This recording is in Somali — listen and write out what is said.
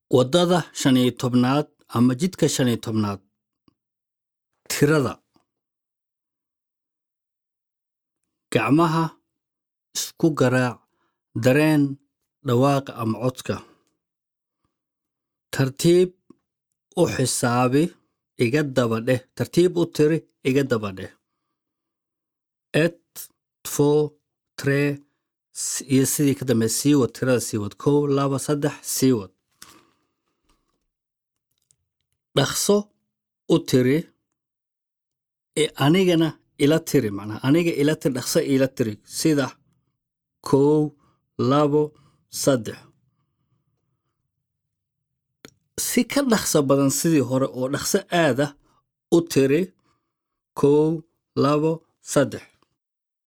waddada shan iyo tobnaad ama jidka shan iyo tobnaad tirada gacmaha isku garaac dareen dhawaaqa ama codka tartiib u xisaabi iga daba dheh tartiib u tiri iga daba dheh et two tree iyo sidii ka dambe sii wad tirada sii wad kow laba saddex sii wad dhaqso u tiri ee anigana ila tiri macnaha aniga ila tiri dhaqso ila tiri sida kow labo saddex si ka dhaqso badan sidii hore oo dhaqso aada u tiri kow labo saddex